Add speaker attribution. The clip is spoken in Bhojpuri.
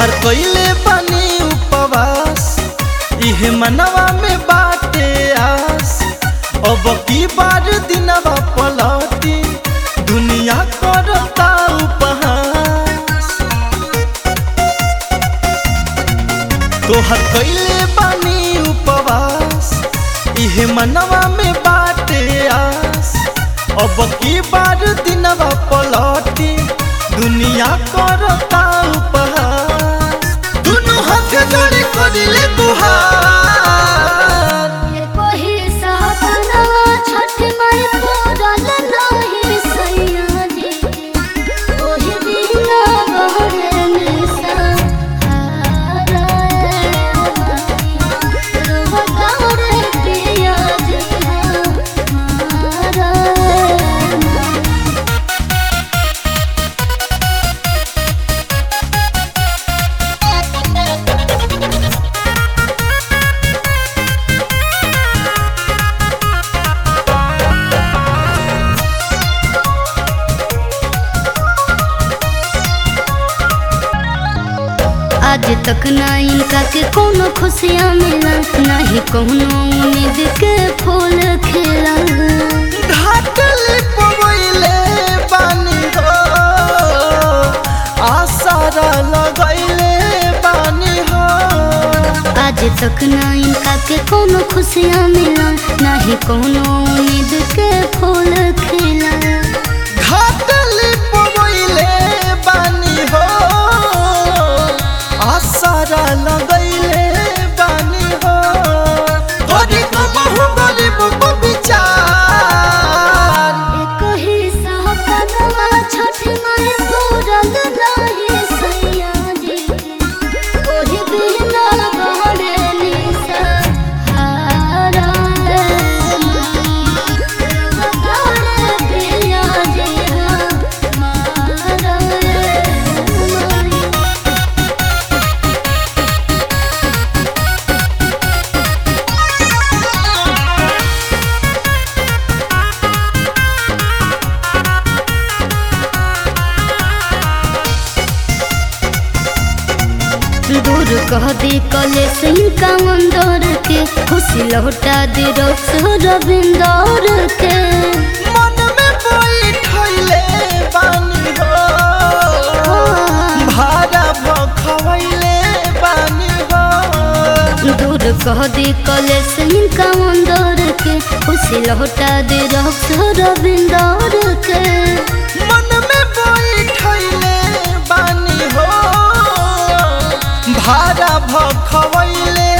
Speaker 1: तोहर कइले बानी उपवास इहे मनवा में बाटे आस अब की बार दिनवा पलटी दुनिया करता उपहास तोहर कइले बानी उपवास इहे मनवा में बाटे आस अब की बार दिनवा पलटी दुनिया करता उपहास दुनु हाथ जोड़े करिले तुहार
Speaker 2: कोही साधनवा छठ माई पूरल नाही सैया जी ओही बिना बहरे निसा हाराए रुवतारे पिया जी हाराए आज तक ना इनका के कोनो खुशियाँ मिला नहीं कोनो उम्मीद के फूल खिला
Speaker 1: घाटले पवैले बानी हो आसारा लगैले बानी हो
Speaker 2: आज तक ना इनका के कोनो खुशियाँ मिला नहीं कोनो उम्मीद के फूल खिला
Speaker 1: घाटले पवैले बानी हो आसारा लगैले बानी हो गरीब बहु गरीब को विचार
Speaker 2: एक ही सहकनवा छठ माई पूरल नाही सैया जी ओही बिना बहरे निसा हाराए रुवतारे पिया जी हाराए दूर कह दे कले सिंह का मंदोर के खुशी लौटा दे रोक्स रविंदौर के
Speaker 1: मन में बैठैले बानी हो भाड़ा भखवैले बानी हो
Speaker 2: दूर कह दे कले सिंह का मंदोर के खुशी लौटा दे रोक्स रविंदौर के
Speaker 1: मन में बैठैले बानी हो भाड़ा भखवैले